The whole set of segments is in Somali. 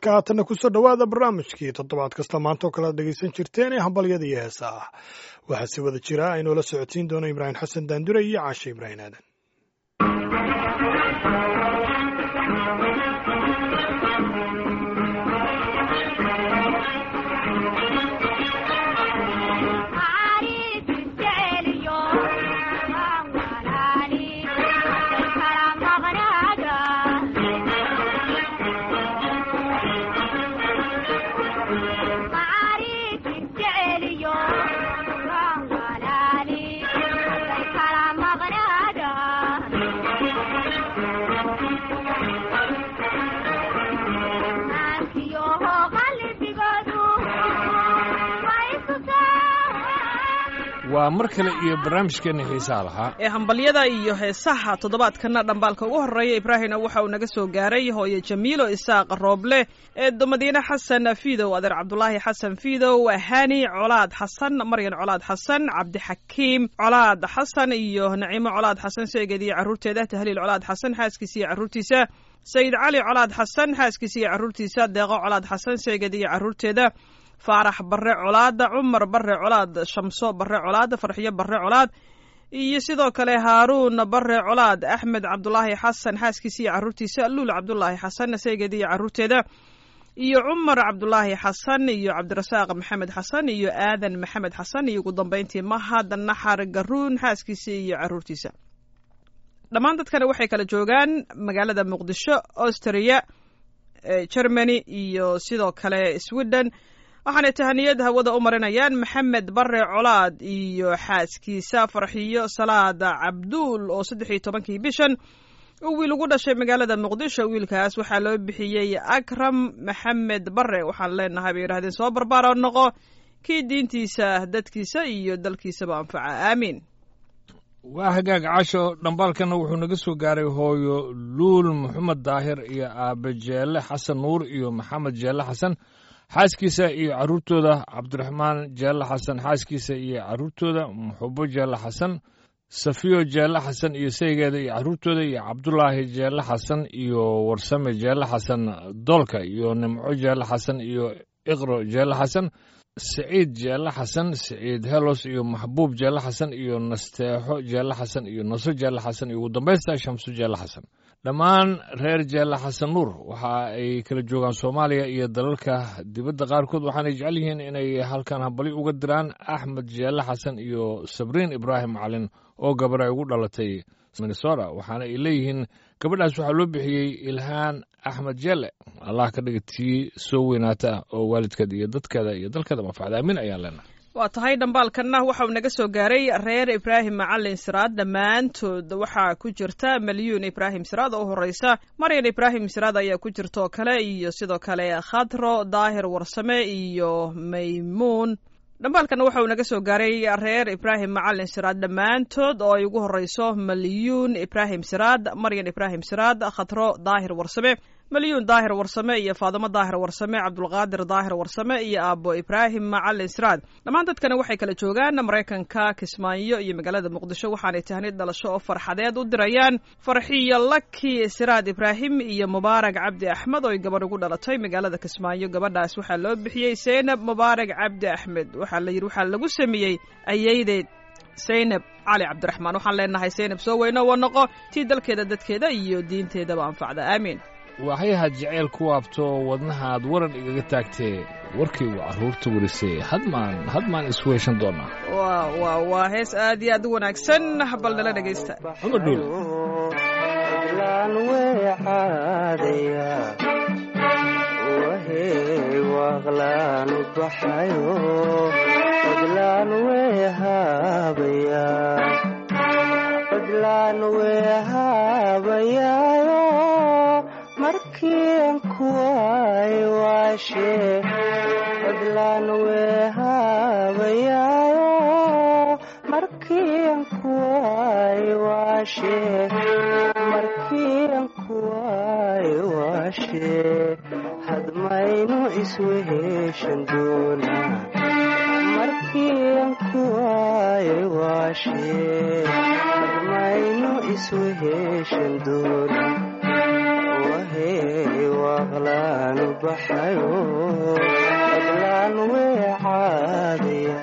marka haatanna kusoo dhowaada barnaamijkii toddobaad kasta maanta oo kale ad dhegaysan jirteen ee hambalyada iyo heesa ah waxaa si wada jira aynoola socodsiin doono ibraahim xasan daandure iyo caashe ibraahim aadan waa mar kale iyo barnaamijkeenna xiisaha lahaa ee hambalyada iyo heesaha toddobaadkana dhambaalka ugu horreeya ibraahimna waxa uu naga soo gaaray hooye jamiilo isaaq rooble eedo madiine xasan fiidow adeer cabdulaahi xasan fiidow hani colaad xasan maryan colaad xasan cabdixakiim colaad xasan iyo naciimo colaad xasan seegeed iyo carruurteeda tahliil colaad xasan xaaskiisa iyo carruurtiisa sayid cali colaad xasan xaaskiisa iyo carruurtiisa deeqo colaad xasan seegeed iyo carruurteeda faarax barre colaad cumar barre colaad shamso barre colaad farxiyo barre colaad iyo sidoo kale haaruun barre colaad axmed cabdulaahi xasan xaaskiisa iyo carruurtiisa luul cabdulaahi xasan saygeed iyo carruurteeda iyo cumar cabdulaahi xasan iyo cabdirasaaq maxamed xasan iyo aadan maxamed xasan iyo ugu dambeyntii mahad naxar garuun xaaskiisa iyo carruurtiisa dhammaan dadkani waxay kala joogaan magaalada muqdisho austria germany iyo sidoo kale sweden waxaanay tahaniyad hawada u marinayaan maxamed bare colaad iyo xaaskiisa farxiyo salaad cabduul oo saddex iyo tobankii bishan uu wiil ugu dhashay magaalada muqdisho wiilkaas waxaa loo bixiyey akram maxamed bare waxaan leenahay bay yidhahdeen soo barbaaro noqo kii diintiisa dadkiisa iyo dalkiisaba anfaca aamiin waa hagaag casho dhambaalkana wuxuu naga soo gaaray hooyo luul maxamed daahir iyo aabe jeelle xasan nuur iyo maxamed jeelle xasan xaaskiisa iyo carruurtooda cabdiraxmaan jeelle xasan xaaskiisa iyo carruurtooda muxubo jeelle xasan safiyo jeelle xasan iyo saygeeda iyo carruurtooda iyo cabdulaahi jeelle xasan iyo warsame jeelle xasan doolka iyo nimco jeelle xasan iyo iqro jeelle xasan siciid jeelle xasan siciid helos iyo maxbuub jeelle xasan iyo nasteexo jeelle xasan iyo naso jeelle xasan iyo ugu dambaysta shamsu jeelle xasan dhammaan reer jeelle xasan nuur waxa ay kala joogaan soomaaliya iyo dalalka dibadda qaarkood waxaanay jecel yihiin inay halkan hambali uga diraan axmed jeelle xasan iyo sabriin ibraahim macalin oo gabar ay ugu dhalatay minnesota waxaana ay leeyihiin gabadhaas waxaa loo bixiyey ilhaan axmed jeelle allah ka dhiga tii soo weynaata oo waalidkeeda iyo dadkeeda iyo dalkeeda manfacda aamin ayaan leenahay waa tahay dhambaalkanna waxa uu naga soo gaaray reer ibraahim macalin siraad dhammaantood waxaa ku jirta malyuun ibraahim siraad oo horeysa maryan ibraahim siraad ayaa ku jirta oo kale iyo sidoo kale khadro daahir warsame iyo maymuun dhambaalkanna waxa uu naga soo gaaray reer ibraahim macalin siraad dhammaantood oo ay ugu horeyso malyuun ibraahim siraad maryan ibraahim siraad khadro daahir warsame malyuun daahir warsame iyo faadimo daahir warsame cabdulqaadir daahir warsame iyo aabo ibraahim macalin siraad dhammaan dadkana waxay kala joogaan maraykanka kismaayo iyo magaalada muqdisho waxaanay tahnid dhalasho oo farxadeed u dirayaan farxiyo laki siraad ibraahim iyo mubaarag cabdi axmed oo ay gabarh ugu dhalatay magaalada kismaayo gabadhaas waxaa loo bixiyey seynab mubaarag cabdi axmed waxaa la yidhi waxaa lagu sameeyey ayaydeed saynab cali cabdiraxmaan waxaan leenahay saynab soo weyno wa noqo tii dalkeeda dadkeeda iyo diinteedaba anfacda aamiin waxyahaad jeceyl ku waabto wadnahaad waran igaga taagtee warkaygu carruurta werisay hadmaan hadmaan isweeshan doonaa wa wa waa hees aad iyo aad u wanaagsan bal nala dhegaysta cumar dhuul laan weexaadaya wahey waaqlaanu baxayo fadlaan weehaabaya fadlaan weehaabayaayo markian kuway waashe fadlaan weehaabayaayo markian kuway waashe markian kuway waashe hadmaynu isweheshan doonaa markian kuway waashe hadmaynu isweheshan doonaa wahey waaqla waaqlaan baxayo fadlaan weecaadaya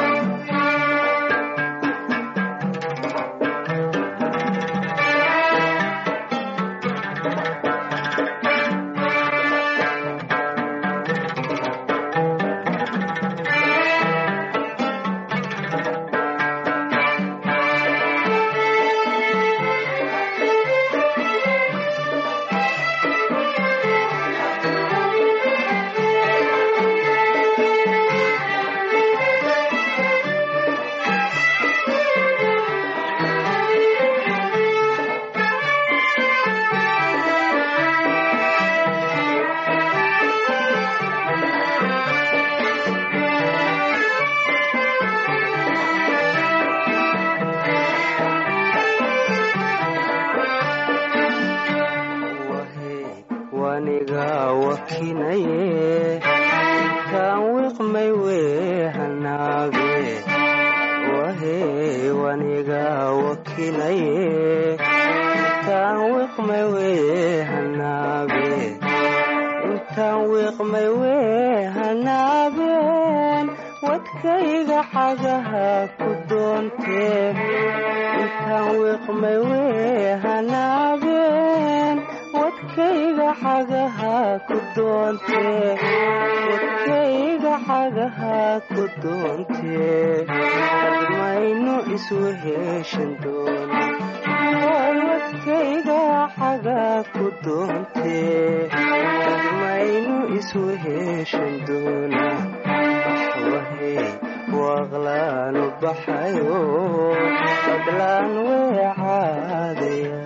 waniga wakinaye kaan wiqmay wehanaabe wahe waniga wakinaye kaan wiqmay wehanaabe intaan wiqmay weehanaabeen wadkayga xagaha ku doontee intaan wiqmay weehanaabeen wadkayga xagaha ku doontee wadkayga xagaha ku doontee hadmaynu isweheshan doona way wadkayga xaga ku doontee hadmaynu isweheshan doona wahe waaqlaanu baxayo fadlaan weecaadaya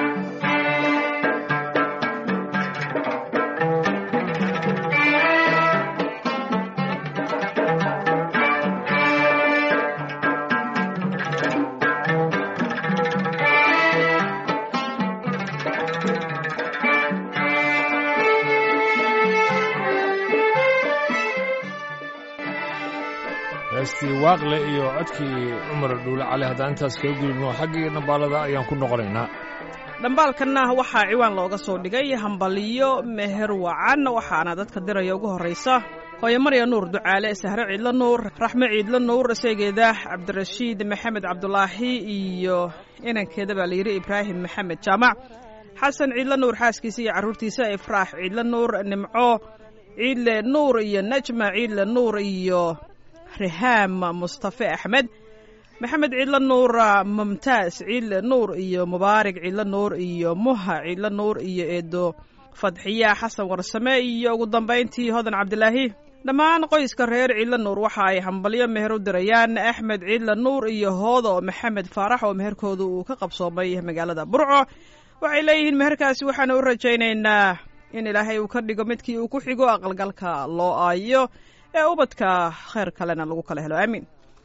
heestii waaqle iyo codkii cumar dhuule cali haddaan intaas kaga gudubno xaggii dhambaalada ayaan ku noqonaynaa dhambaalkanna waxaa ciwaan looga soo dhigay hambaliyo meher wacan waxaana dadka diraya ugu horraysa hooyo marya nuur ducaale sahre ciidlo nuur raxme ciidlo nuur isageeda cabdirashiid maxamed cabdulaahi iyo inankeeda baa layidhi ibraahim maxamed jaamac xasan ciidlo nuur xaaskiisa iyo carruurtiisa ifraax ciidlo nuur nimco ciidle nuur iyo najma ciidle nuur iyo rihaam mustafe axmed maxamed ciidlo nuur mumtaas ciidle nuur iyo mubaarig ciidlo nuur iyo muha ciidlo nuur iyo eedo fadxiya xasan warsame iyo ugu dambayntii hodan cabdilaahi dhammaan qoyska reer ciidlo nuur waxa ay hambalyo meher u dirayaan axmed ciidle nuur iyo hoodo maxamed faarax oo meherkooda uu ka qabsoomay magaalada burco waxay leeyihiin meherkaasi waxaanu u rajaynaynaa in ilaahay uu ka dhigo midkii uu ku xigo aqalgalka loo aayo ee ubadka khayr kalena lagu kala helo aamiin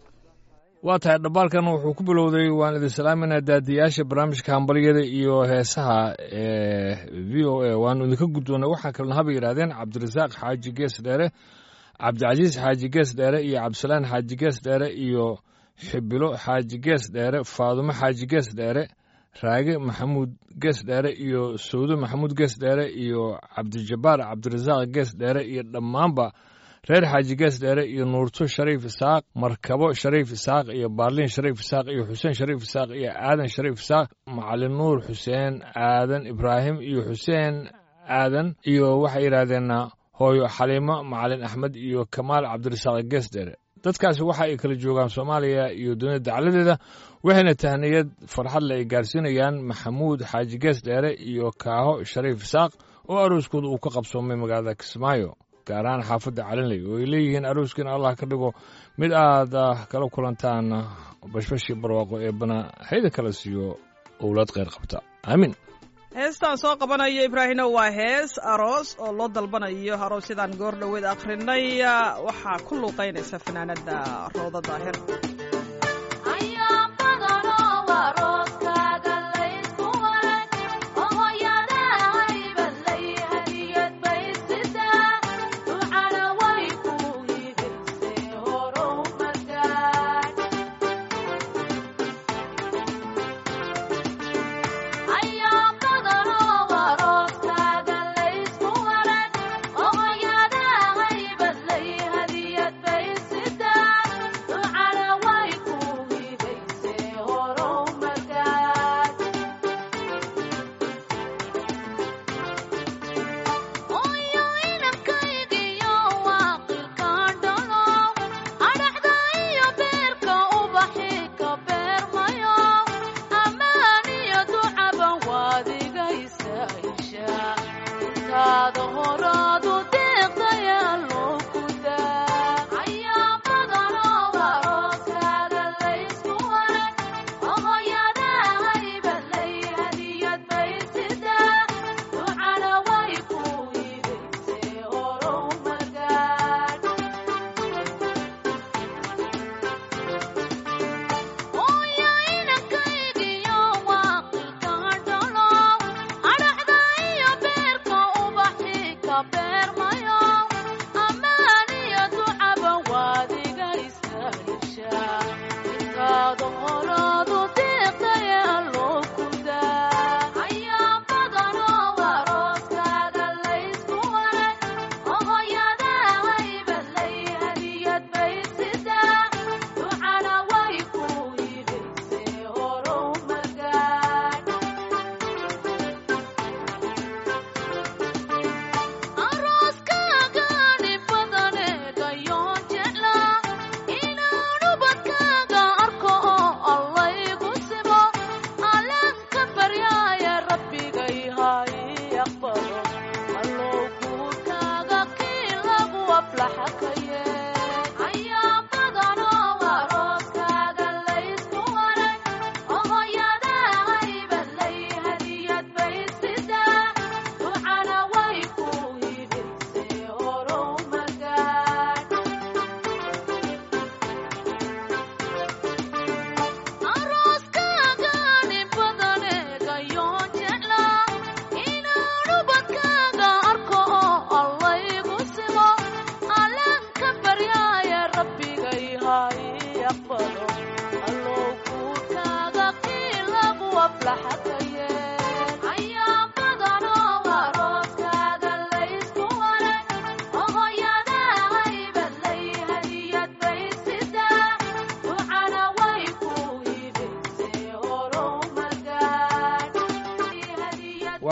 waa tahay dhambaalkan wuxuu ku bilowday waan idin salaaminaa daadiyaasha barnaamijka hambalyada iyo heesaha ee v o a waanu idinka guddoonnay waxaa kalena haba yidhahdeen cabdirasaaq xaaji gees dheere cabdicasiis xaaji gees dheere iyo cabdisalaan xaaji gees dheere iyo xibilo xaaji gees dheere faadumo xaaji gees dheere raage maxamuud gees dheere iyo sawdo maxamuud gees dheere iyo cabdijabbaar cabdirasaaq gees dheere iyo dhammaanba reer xaaji gees dheere iyo nuurto shariif isaaq markabo shariif isaaq iyo baarliin shariif isaaq iyo xuseen shariif isaaq iyo aadan shariif isaaq macalin nuur xuseen aadan ibraahim iyo xuseen aadan iyo waxay yidhaahdeen hooyo xaliimo macalin axmed iyo kamaal cabdirasaaq gees dheere dadkaasi waxa ay kala joogaan soomaaliya iyo dunida dacladeeda waxayna tahniyad farxadle ay gaarsiinayaan maxamuud xaaji gees dheere iyo kaaho shariif isaaq oo arooskooda uu ka qabsoomay magaalada kismaayo gaar ahaan xaafadda calinley oo ay leeyihiin arooskiina allah ka dhigo mid aad kala kulantaan bashbashii barwaaqo ee bana hayda kala siiyo owlaad kheyr qabta aamiin heestaan soo qabanayo ibraahino waa hees aroos oo loo dalbanayo aroosyadan goor dhoweed akhrinay waxaa ku luuqaynaysa fanaanada rooda daahir Ayaa badanoo waa rooskaaga laysku waran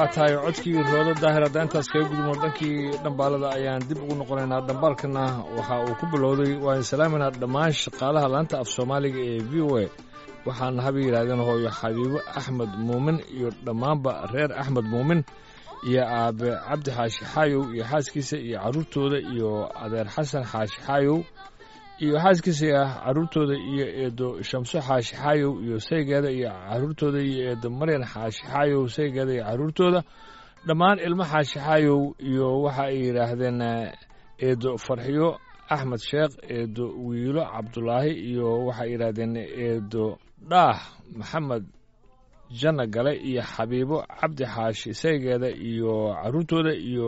waa tahay codkii roodo daahir hadda intaas kaga gudubno dhankii dhambaalada ayaan dib ugu noqonaynaa dhambaalkana waxa uu ku bilowday waan salaaminaa dhammaan shaqaalaha laanta af soomaaliga ee v o a waxaana haba yidhahdeen hooyo xabiibo axmed muumin iyo dhammaanba reer axmed muumin iyo aabe cabdi xaashi xaayow iyo xaaskiisa iyo carruurtooda iyo adeer xasan xaashi xaayow iyo xaaskiisa ah carruurtooda iyo eedo shamso xaashi xaayow iyo saygeeda iyo carruurtooda iyo eedo maryan xaashi xaayow saygeeda iyo carruurtooda dhammaan ilmo xaashi xaayow iyo waxa ay yidhaahdeen eedo farxiyo axmed sheekh eedo wiilo cabdulaahi iyo waxay yidhaahdeen eedo dhaah maxamed janna gale iyo xabiibo cabdi xaashi saygeeda iyo carruurtooda iyo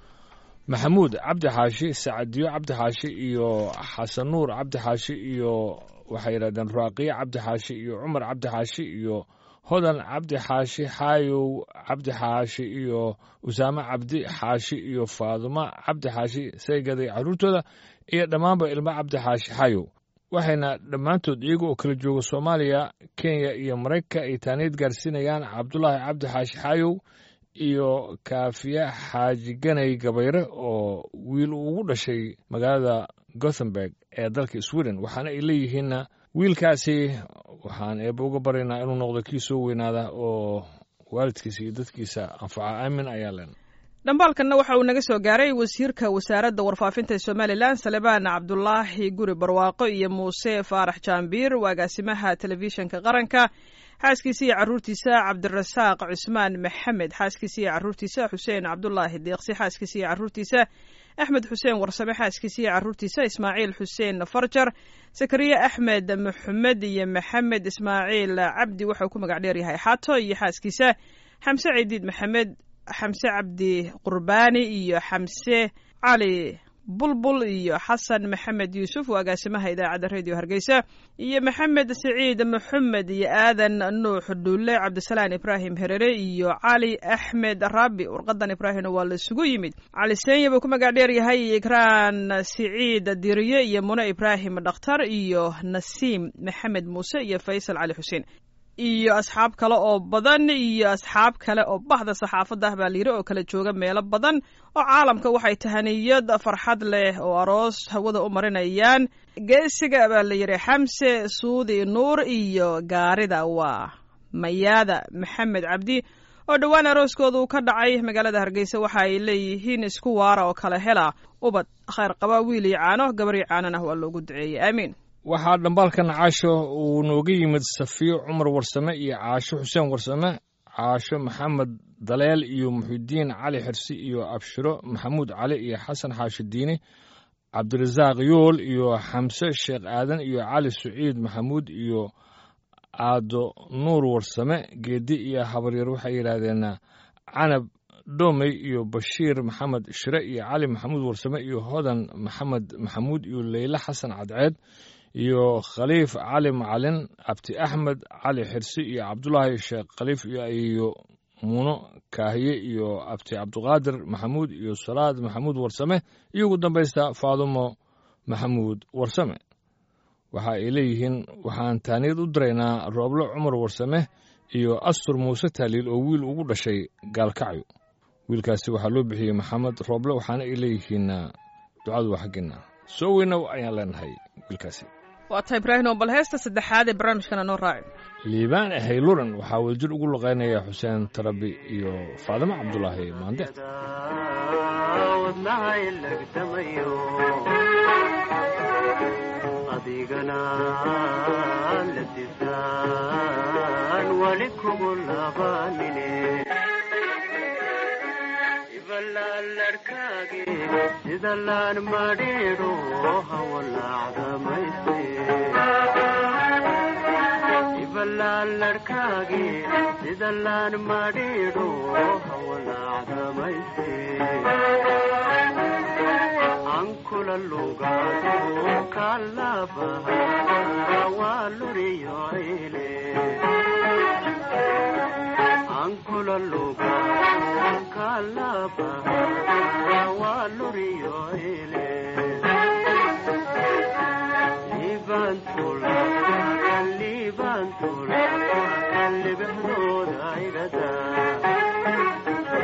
maxamuud cabdi xaashi sacadiyo cabdi xaashi iyo xasan nuur cabdi xaashi iyo waxay yidhahdeen raaqiye cabdi xaashi iyo cumar cabdi xaashi iyo hodan cabdi xaashi xaayow cabdi xaashi iyo usaame cabdi xaashi iyo faaduma cabdi xaashi saygeeda iyo carruurtooda iyo dhammaanba ilmo cabdi xaashi xaayow waxayna dhammaantood iyaga oo kala jooga soomaaliya kenya iyo maraykanka ay taaniid gaarsiinayaan cabdulaahi cabdi xaashi xaayow iyo kaafiye xaaji ganay gabayre oo wiil uu ugu dhashay magaalada gothenburg ee dalka sweden waxaana ay leeyihiinna wiilkaasi waxaan eebba uga baryaynaa inuu noqdo kii soo weynaada oo waalidkiisa iyo dadkiisa anfaca aamin ayaa len dhambaalkanna waxa uu naga soo gaaray wasiirka wasaaradda warfaafinta ee somalilan salebaan cabdulaahi guri barwaaqo iyo muuse faarax jaambiir agaasimaha telefishinka qaranka xaaskiisa iyo carruurtiisa cabdirasaaq cusmaan maxamed xaaskiisa iyo carruurtiisa xuseen cabdulaahi deeqsi xaaskiisa iyo carruurtiisa axmed xuseen warsame xaaskiisa iyo carruurtiisa ismaaciil xuseen farjar sakariye axmed maxamed iyo maxamed ismaaciil cabdi waxauu ku magac dheeryahay xaato iyo xaaskiisa xamse cidiid maxamed xamse cabdi qurbaani iyo xamse cali bulbul iyo xasan maxamed yuusuf waa agaasimaha idaacadda redio hargeysa iyo maxamed siciid maxamed iyo aadan nuux dhulle cabdisalaan ibraahim herere iyo cali axmed raabi warqadan ibraahimna waa la isugu yimid cali seenya buu ku magac dheer yahay ikraan siciid diriye iyo mune ibraahim dhakhtar iyo nasiim maxamed muuse iyo faysal cali xuseen iyo asxaab kale oo badan iyo asxaab kale oo bahda saxaafadda ah baa layidhi oo kala jooga meelo badan oo caalamka waxay tahaniyad farxad leh oo aroos hawada u marinayaan geesiga baa layidhi xamse suudi nuur iyo gaarida waa mayaada maxamed cabdi oo dhowaan arooskooda uu ka dhacay magaalada hargeysa waxa ay leeyihiin isku waara oo kala hela ubad khayr qaba wiil iyo caano gabar iyo caanona waa loogu duceeyey aamiin waxaa dhambaalkan caasho uu nooga yimid safiyo cumar warsame iyo caasho xuseen warsame caasho maxamed daleel iyo muxidiin cali xirsi iyo abshiro maxamuud cali iyo xasan xaashi diini cabdirasaaq yool iyo xamse sheekh aadan iyo cali saciid maxamuud iyo aado nuur warsame geedi iyo habaryar waxay yidhaahdeen canab dhomey iyo bashiir maxamed shire iyo cali maxamuud warsame iyo hodan maxamed maxamuud iyo leyle xasan cadceed iyo khaliif cali macalin abti axmed cali xirsi iyo cabdulaahi sheekh khaliif iyo muuno kaahiye iyo abti cabduqaadir maxamuud iyo salaad maxamuud warsame iyo ugu dambaysta faadumo maxamuud warsame waxa ay leeyihiin waxaan taaniyad u diraynaa rooblo cumar warsame iyo astur muuse taaliil oo wiil ugu dhashay gaalkacyo wiilkaasi waxaa loo bixiyey maxamed rooble waxaana ay leeyihiin ducadu waa xaggeena soo weynow ayaan leenahay wiilkaasi waa tahay ibraahim oo bal heesta saddexaad ee barnaamijkana noo raacin liibaan hayluran waxaa wadajir ugu luqaynaya xuseen tarabi iyo faadimo cabdulaahi maande wadnahay lagdamayo adigana ladisaan wali kugu labanine ibalaalarkaage sida laan madhiidho hawalaacdamayse ibalaalarkaage sida laan madhiidho hawalaacdamayse ankula lugaado kalabaha waa luriyoile ankula lugaado kalabaha waa luriyoile libantula libantula libexdooda igada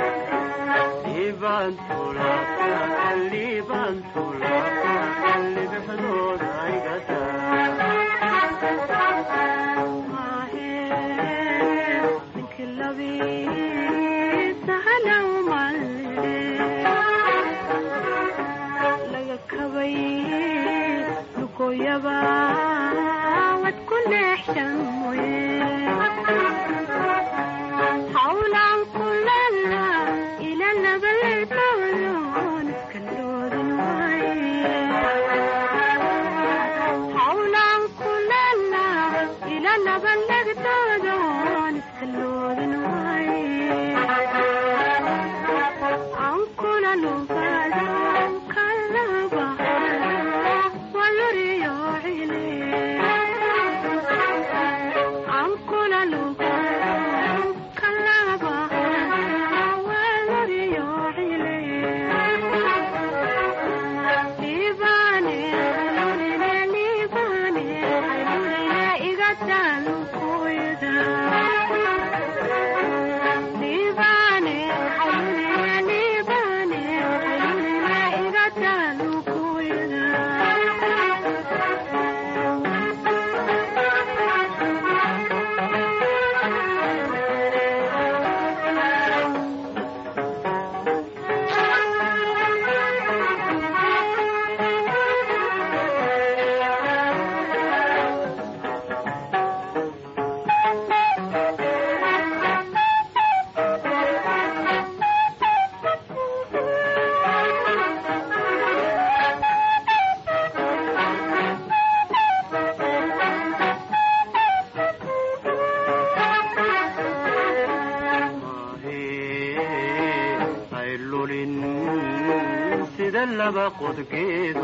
sida laba qodgeedo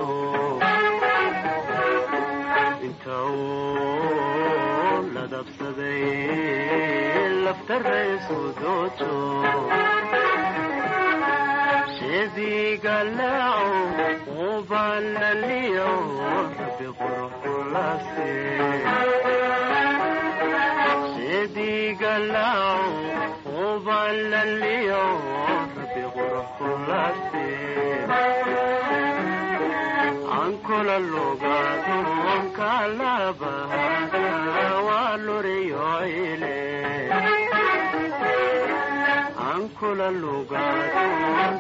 inta uu ladabsaday lafta reesu doojo sheedigalaaco ubalaliyo rabi qurxulase sheedigalaaco ubalaliyo rabi qurxulase ankula lugaado kalabahada waa luriyoile ankula lugaado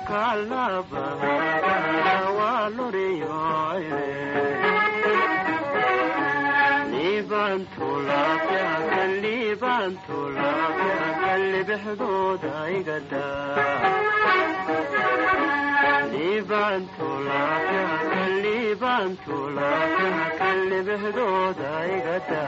kalabahada waa luriyoile liibantulaafiakan liibantulaafiakan libixdooda igada liibantulaafiakan liibantulaafiakan libixdooda igada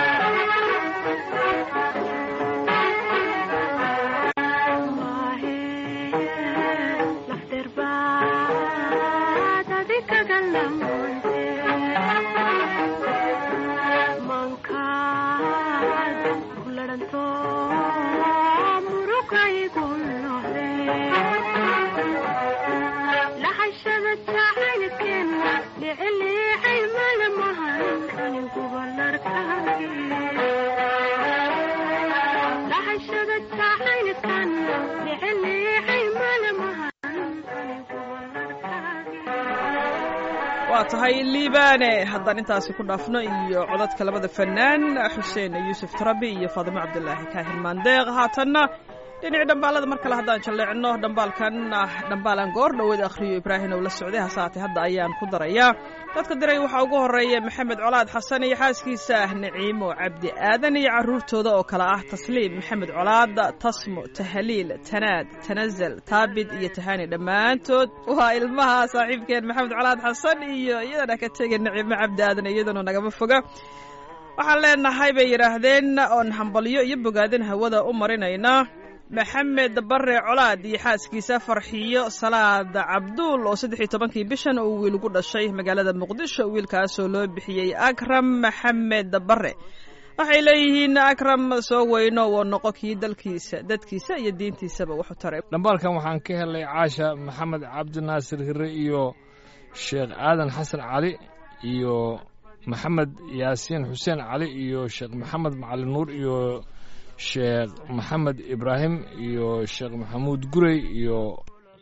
waa tahay liibaane haddaan intaasi ku dhaafno iyo codadka labada fanaan xuseen yuusuf tarabi iyo faadimo cabdulaahi kaahir maandeeq haatanna dhinaci dhambaalada mar kale haddaan jalleecno dhambaalkan dhambaalan goor dhoweed akhriyo ibraahim oo la socday hasaatee hadda ayaan ku darayaa dadka diray waxaa ugu horeeya maxamed colaad xasan iyo xaaskiisa naciimo cabdi aadan iyo carruurtooda oo kale ah tasliim maxamed colaad tasmo tahaliil tanaad tanazal taabid iyo tahani dhammaantood waa ilmaha saaxiibkeen maxamed colaad xasan iyo iyadana ka tegay naciimo cabdi aadan iyadana nagama foga waxaan leenahay bay yidhaahdeen oon hambalyo iyo bogaadin hawada u marinayna maxamed bare colaad iyo xaaskiisa farxiyo salaad cabduul oo saddex iyo tobankii bishan uu wiil ugu dhashay magaalada muqdisho wiilkaasoo loo bixiyey akram maxamed bare waxay leeyihiin akram soo weyno woo noqo kii dalkiisa dadkiisa iyo diintiisaba wuxu taray dhambaalkan waxaan ka helay caasha maxamed cabdinaasir hire iyo sheekh aadan xasan cali iyo maxamed yaasiin xuseen cali iyo sheekh maxamed macalin nuur iyo sheekh maxamed ibraahim iyo sheekh maxamuud gurey iyo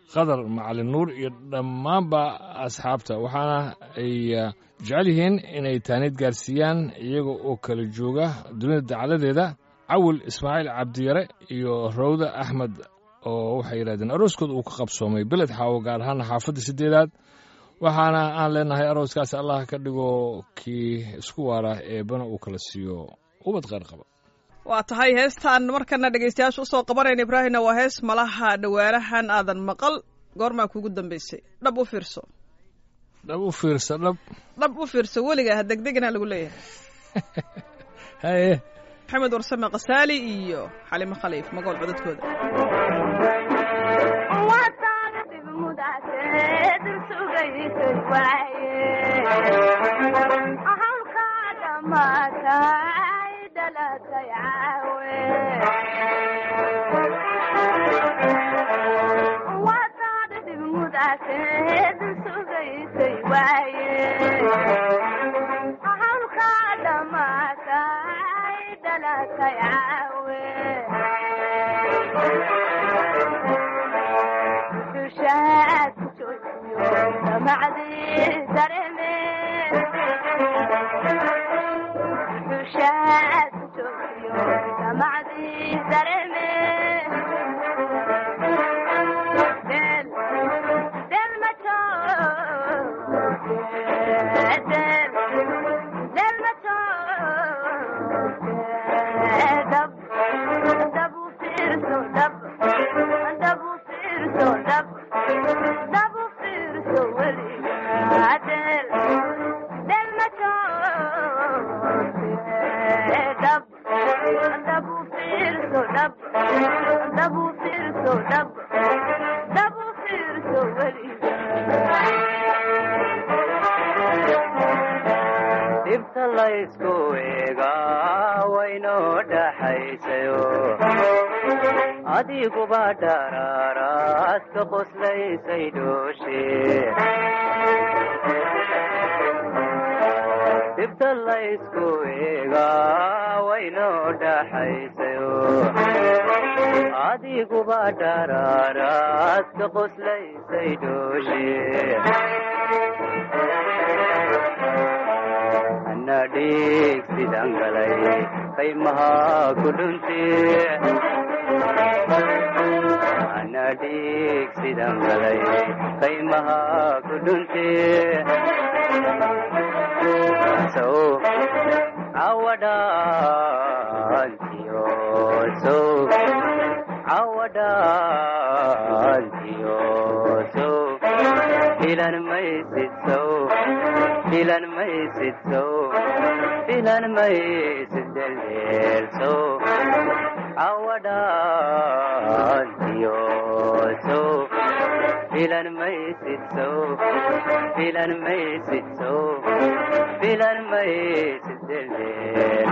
qadar macalin nuur iyo dhammaanba asxaabta waxaana ay jecel yihiin inay taaniid gaarsiiyaan iyaga oo kala jooga dunida dacaladeeda cawil ismaaciil cabdiyare iyo rawda axmed oo waxay yidhahdeen arooskooda uu ka qabsoomay beled xaawo gaar ahaan xaafadda siddeedaad waxaana aan leenahay arooskaas allah ka dhigo kii isku waara eebbana uu kala siiyo ubad kheyr qaba waa tahay heestaan markana dhegaystayaasha usoo qabanayna ibraahimna waa hees malaha dhawaanahan aadan maqal goormaa kugu dambaysay dhab u fiirso dhab u fiirsa dhab dhab u fiirso weliga ha degdegana lagu leeyahay haye maxamed warsame khasaali iyo xalimo khaliif magool codadkooda dhibta laysku eegaa waynoo dhaxaysayo adiguba dharaaraad ka qoslaysay dhooshe dhibta laysku eegaa waynoo dhaxaysayo adiguba dharaaraad ka qoslaysay dhooshe anadhiig sidan galay qaymaha ku dhunti anadhiig sidan galay qaymaha ku dhunti sow awadhaantiyo sow awadhaantiyo sow filan maysid sow filan maysid sow filan maysid deldeel sow awadhaantiyo sow filan maysid sow filan maysid sow filan maysid deldeel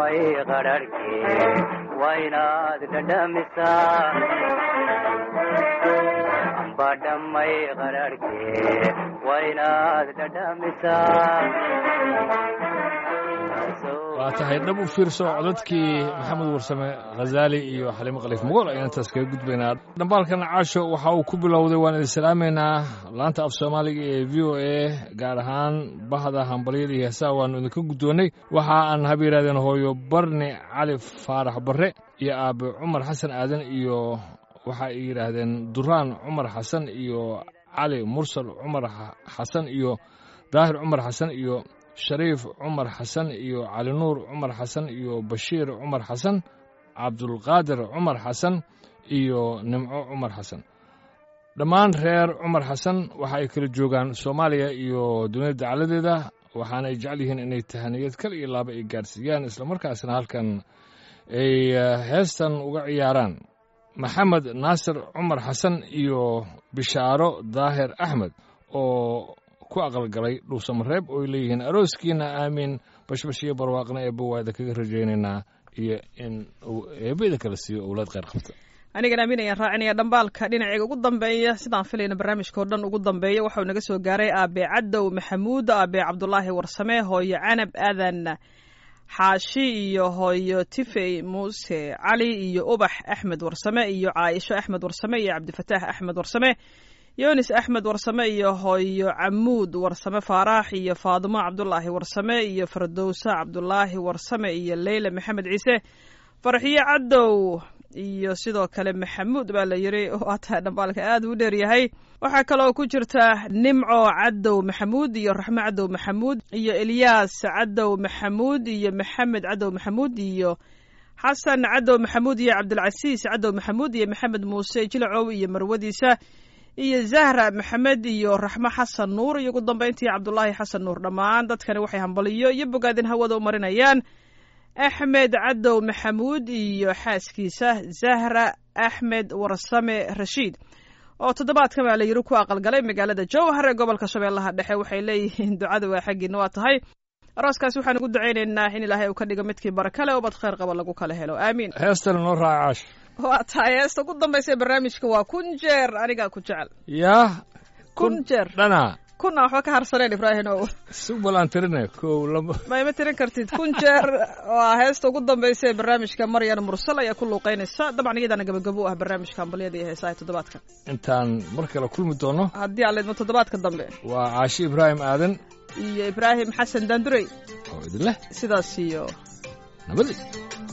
dhamay qadharhkii waa inaad dhadhamisaa amba dhamay qadharhkii waa inaad dhadhamisaa waa tahay dhab u fiirso codadkii maxamed warsame khazaali iyo xaliimo khaliif mugool ayaan intaas kaga gudbaynaa dhambaalkan caasho waxa uu ku bilowday waan idin salaamaynaa laanta af soomaaliga ee v o a gaar ahaan bahda hambalyada iyo heesaha waannu idinka guddoonnay waxa aan haba yidhahdeen hooyo barni cali faarax barre iyo aabe cumar xasan aadan iyo waxa ay yidhaahdeen duraan cumar xasan iyo cali mursal cumar xasan iyo daahir cumar xasan iyo shariif cumar xasan iyo cali nuur cumar xasan iyo bashiir cumar xasan cabdulqaadir cumar xasan iyo nimco cumar xasan dhammaan reer cumar xasan waxa ay kala joogaan soomaaliya iyo dunida dacaladeeda waxaana ay jecel yihiin inay tahaniyad kal iyo laaba ay gaarsiiyaan islamarkaasna halkan ay heestan uga ciyaaraan maxamed naasir cumar xasan iyo bishaaro daahir axmed oo ku aqalgalay dhuusamareeb ooy leeyihiin arooskiina aamiin bashbash iyo barwaaqna eebba waada kaga rajaynaynaa iyo in uu eebbada kala siiyo owlaad kheyr qabta anigan aamin ayaan raacinaya dhambaalka dhinaciga ugu dambeeya sidaan filayna barnaamijka oo dhan ugu dambeeya waxau naga soo gaaray aabe cadow maxamuud aabe cabdulaahi warsame hooyo canab aadan xaashi iyo hooyo tifey muuse cali iyo ubax axmed warsame iyo caaisho axmed warsame iyo cabdifataax axmed warsame yunis axmed warsame iyo hooyo camuud warsame faaraax iyo faadimo cabdulaahi warsame iyo fardowsa cabdulaahi warsame iyo leyla maxamed ciise farxiyo cadow iyo sidoo kale maxamuud baa la yiri oo ataa dhambaalka aad u dheeryahay waxaa kaloo ku jirta nimco cadow maxamuud iyo raxmo cadow maxamuud iyo elyaas cadow maxamuud iyo maxamed cadow maxamuud iyo xasan cadow maxamuud iyo cabdilcasiis cadow maxamuud iyo maxamed muuse jilacow iyo marwadiisa iyo zahra maxamed iyo raxmo xasan nuur iyo ugu dambayntii cabdulaahi xasan nuur dhammaan dadkani waxay hambaliyo iyo bogaadin hawada u marinayaan axmed cadow maxamuud iyo xaaskiisa zahra axmed warsame rashiid oo toddobaadkan baa la yiri ku aqalgalay magaalada jowhar ee gobolka shabeellaha dhexe waxay leeyihiin ducada waa xaggiina waa tahay arooskaas waxaan ugu ducaynaynaa in ilaahay uu ka dhigo midkii barakale oo bad kheyr qaba lagu kala helo aamiin heestana noo raaca caash waa tahay heesta ugu dambaysa ee barnaamijka waa kun jeer anigaa ku jecel yaa kun jeer dhana kuna waxba ka harsaneen ibraahim ow subal aan tirine kow laba ma ima tirin kartid kun jeer waa heesta ugu dambaysa ee barnaamijka maryan mursal ayaa ku luuqeynaysa dabcan iyadaana gabagabo u ah barnaamijka ambaliyada iyo heesaha toddobaadka intaan mar kale kulmi doono haddii aan leedmo toddobaadka dambe waa caashi ibraahim aadan iyo ibraahim xasan daandurey oo idin leh sidaas iyo nabadi